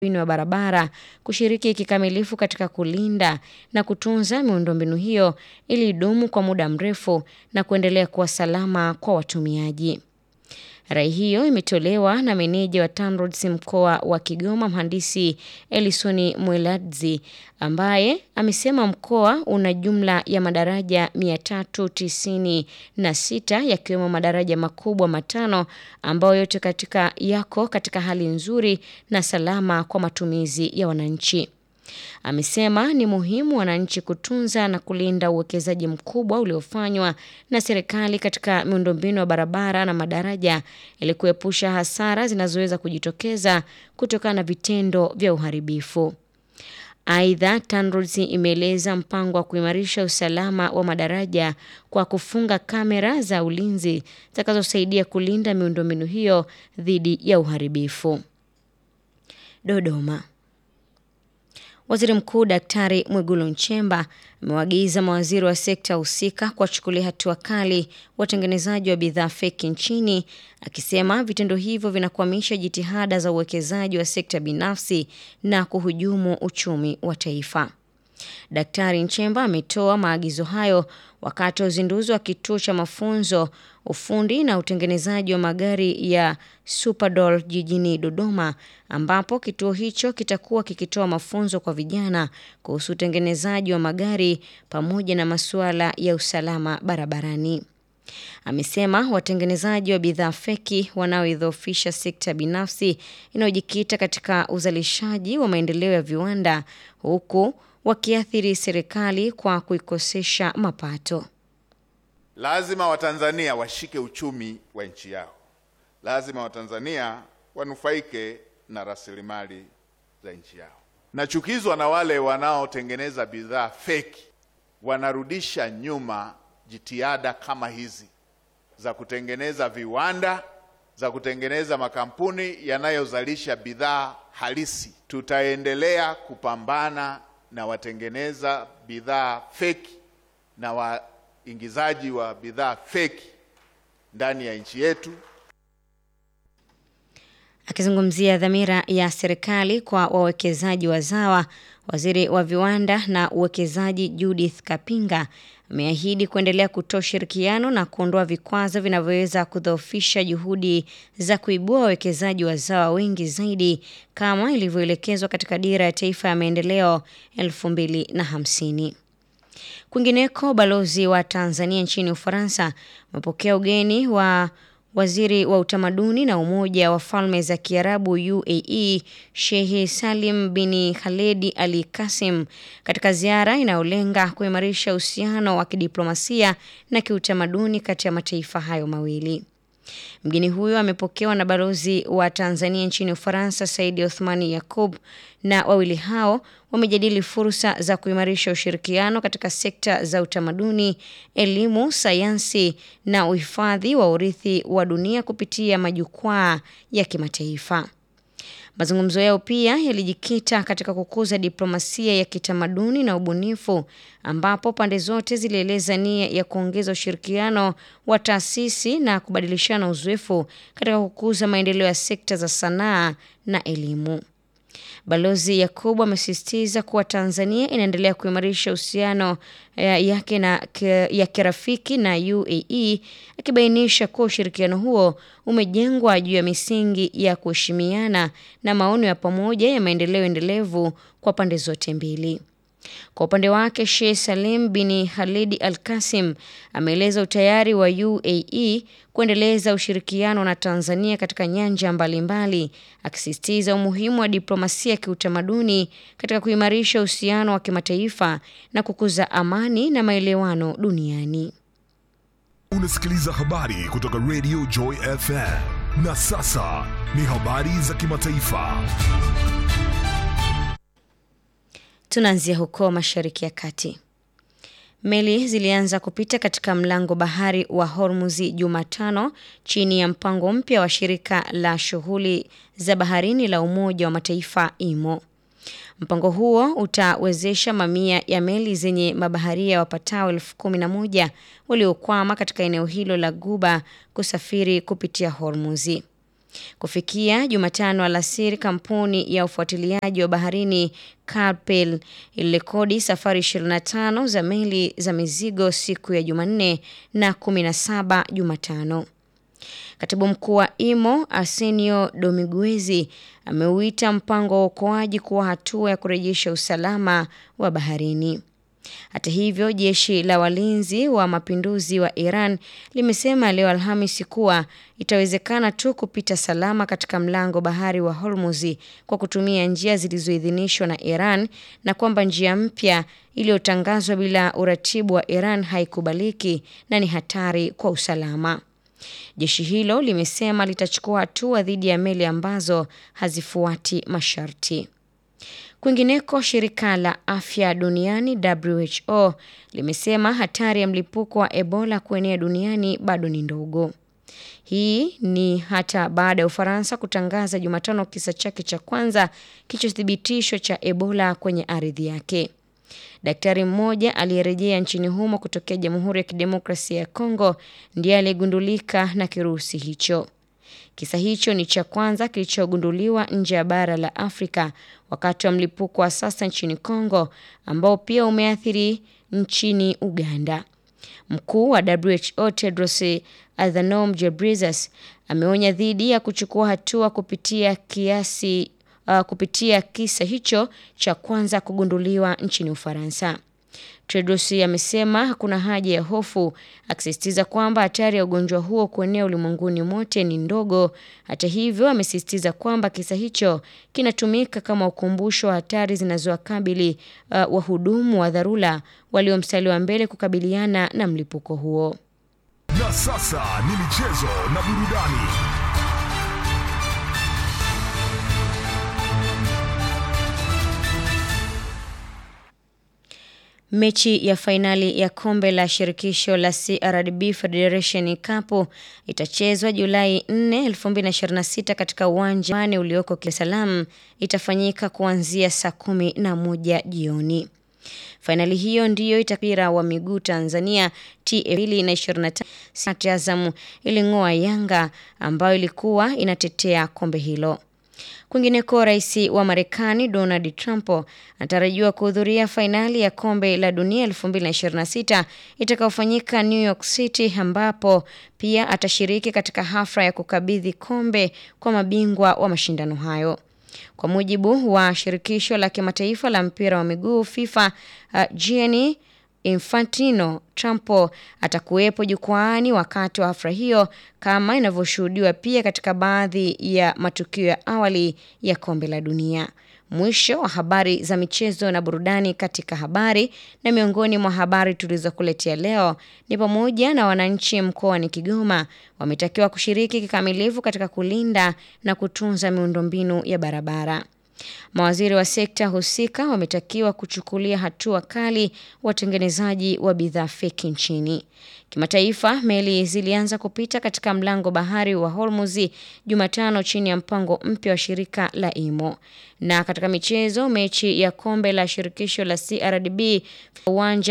wa barabara kushiriki kikamilifu katika kulinda na kutunza miundombinu hiyo ili idumu kwa muda mrefu na kuendelea kuwa salama kwa watumiaji. Rai hiyo imetolewa na meneja wa TANROADS mkoa wa Kigoma, mhandisi Elisoni Mweladzi, ambaye amesema mkoa una jumla ya madaraja 396 yakiwemo madaraja makubwa matano ambayo yote katika yako katika hali nzuri na salama kwa matumizi ya wananchi. Amesema ni muhimu wananchi kutunza na kulinda uwekezaji mkubwa uliofanywa na serikali katika miundombinu ya barabara na madaraja ili kuepusha hasara zinazoweza kujitokeza kutokana na vitendo vya uharibifu. Aidha, TANROADS imeeleza mpango wa kuimarisha usalama wa madaraja kwa kufunga kamera za ulinzi zitakazosaidia kulinda miundombinu hiyo dhidi ya uharibifu. Dodoma. Waziri Mkuu Daktari Mwigulu Nchemba amewaagiza mawaziri wa sekta husika kuwachukulia hatua kali watengenezaji wa bidhaa feki nchini, akisema vitendo hivyo vinakwamisha jitihada za uwekezaji wa sekta binafsi na kuhujumu uchumi wa taifa. Daktari Nchemba ametoa maagizo hayo wakati wa uzinduzi wa kituo cha mafunzo ufundi na utengenezaji wa magari ya Superdoll jijini Dodoma, ambapo kituo hicho kitakuwa kikitoa mafunzo kwa vijana kuhusu utengenezaji wa magari pamoja na masuala ya usalama barabarani. Amesema watengenezaji wa bidhaa feki wanaoidhoofisha sekta binafsi inayojikita katika uzalishaji wa maendeleo ya viwanda huku wakiathiri serikali kwa kuikosesha mapato. Lazima Watanzania washike uchumi wa nchi yao. Lazima Watanzania wanufaike na rasilimali za nchi yao. Nachukizwa na wale wanaotengeneza bidhaa feki, wanarudisha nyuma jitihada kama hizi za kutengeneza viwanda, za kutengeneza makampuni yanayozalisha bidhaa halisi. Tutaendelea kupambana na watengeneza bidhaa feki na waingizaji wa bidhaa feki ndani ya nchi yetu. Akizungumzia dhamira ya serikali kwa wawekezaji wazawa, waziri wa viwanda na uwekezaji Judith Kapinga ameahidi kuendelea kutoa ushirikiano na kuondoa vikwazo vinavyoweza kudhoofisha juhudi za kuibua wawekezaji wazawa wengi zaidi kama ilivyoelekezwa katika Dira ya Taifa ya Maendeleo 2050. Kwingineko, balozi wa Tanzania nchini Ufaransa amepokea ugeni wa waziri wa utamaduni na umoja wa falme za Kiarabu UAE Sheikh Salim bin Khaled Al Kasim katika ziara inayolenga kuimarisha uhusiano wa kidiplomasia na kiutamaduni kati ya mataifa hayo mawili. Mgeni huyo amepokewa na balozi wa Tanzania nchini Ufaransa Saidi Othmani Yakub, na wawili hao wamejadili fursa za kuimarisha ushirikiano katika sekta za utamaduni, elimu, sayansi na uhifadhi wa urithi wa dunia kupitia majukwaa ya kimataifa. Mazungumzo yao pia yalijikita katika kukuza diplomasia ya kitamaduni na ubunifu, ambapo pande zote zilieleza nia ya kuongeza ushirikiano wa taasisi na kubadilishana uzoefu katika kukuza maendeleo ya sekta za sanaa na elimu. Balozi Yakubu amesisitiza kuwa Tanzania inaendelea kuimarisha uhusiano yake na ya kirafiki na UAE, akibainisha kuwa ushirikiano huo umejengwa juu ya misingi ya kuheshimiana na maono ya pamoja ya maendeleo endelevu kwa pande zote mbili. Kwa upande wake, Sheikh Salim bin Khalid Al Kasim ameeleza utayari wa UAE kuendeleza ushirikiano na Tanzania katika nyanja mbalimbali, akisisitiza umuhimu wa diplomasia ya kiutamaduni katika kuimarisha uhusiano wa kimataifa na kukuza amani na maelewano duniani. Unasikiliza habari kutoka Radio Joy FM. Na sasa ni habari za kimataifa. Tunaanzia huko Mashariki ya Kati. Meli zilianza kupita katika mlango bahari wa Hormuzi Jumatano chini ya mpango mpya wa shirika la shughuli za baharini la Umoja wa Mataifa IMO. Mpango huo utawezesha mamia ya meli zenye mabaharia wapatao elfu kumi na moja waliokwama katika eneo hilo la Guba kusafiri kupitia Hormuzi. Kufikia Jumatano alasiri, kampuni ya ufuatiliaji wa baharini Carpel ilirekodi safari 25 za meli za mizigo siku ya Jumanne na 17 Jumatano. Katibu mkuu wa IMO Arsenio Domiguezi ameuita mpango wa uokoaji kuwa hatua ya kurejesha usalama wa baharini. Hata hivyo, jeshi la walinzi wa mapinduzi wa Iran limesema leo Alhamisi kuwa itawezekana tu kupita salama katika mlango bahari wa Hormuz kwa kutumia njia zilizoidhinishwa na Iran na kwamba njia mpya iliyotangazwa bila uratibu wa Iran haikubaliki na ni hatari kwa usalama. Jeshi hilo limesema litachukua hatua dhidi ya meli ambazo hazifuati masharti. Kwingineko, shirika la afya duniani WHO limesema hatari ya mlipuko wa Ebola kuenea duniani bado ni ndogo. Hii ni hata baada ya Ufaransa kutangaza Jumatano kisa chake cha kwanza kilichothibitishwa cha Ebola kwenye ardhi yake. Daktari mmoja aliyerejea nchini humo kutokea Jamhuri ya Kidemokrasia ya Kongo ndiye aliyegundulika na kirusi hicho. Kisa hicho ni cha kwanza kilichogunduliwa nje ya bara la Afrika wakati wa mlipuko wa sasa nchini Kongo ambao pia umeathiri nchini Uganda. Mkuu wa WHO Tedros Adhanom Ghebreyesus ameonya dhidi ya kuchukua hatua kupitia kiasi uh, kupitia kisa hicho cha kwanza kugunduliwa nchini Ufaransa. Tedros amesema hakuna haja ya hofu, akisisitiza kwamba hatari ya ugonjwa huo kuenea ulimwenguni mote ni ndogo. Hata hivyo, amesisitiza kwamba kisa hicho kinatumika kama ukumbusho wa hatari zinazowakabili uh, wahudumu wa dharura walio mstari wa mbele kukabiliana na mlipuko huo. Na sasa ni michezo na burudani. Mechi ya fainali ya kombe la shirikisho la CRDB Federation Cup itachezwa Julai 4, 2026 katika uwanja wane ulioko Dar es Salaam. Itafanyika kuanzia saa kumi na moja jioni. Fainali hiyo ndiyo itapira wa miguu Tanzania TFL na 25 Azam iling'oa Yanga ambayo ilikuwa inatetea kombe hilo. Kwingineko, rais wa Marekani Donald Trump anatarajiwa kuhudhuria fainali ya kombe la dunia 2026 itakayofanyika New York City, ambapo pia atashiriki katika hafla ya kukabidhi kombe kwa mabingwa wa mashindano hayo. Kwa mujibu wa shirikisho la kimataifa la mpira wa miguu FIFA, uh, Gianni Infantino, Trump atakuwepo jukwaani wakati wa hafla hiyo kama inavyoshuhudiwa pia katika baadhi ya matukio ya awali ya kombe la dunia. Mwisho wa habari za michezo na burudani katika habari. Na miongoni mwa habari tulizokuletea leo ni pamoja na wananchi mkoani Kigoma wametakiwa kushiriki kikamilifu katika kulinda na kutunza miundombinu ya barabara. Mawaziri wa sekta husika wametakiwa kuchukulia hatua kali watengenezaji wa bidhaa feki nchini. Kimataifa, meli zilianza kupita katika mlango bahari wa Hormuz Jumatano chini ya mpango mpya wa shirika la IMO. Na katika michezo, mechi ya kombe la shirikisho la CRDB uwanja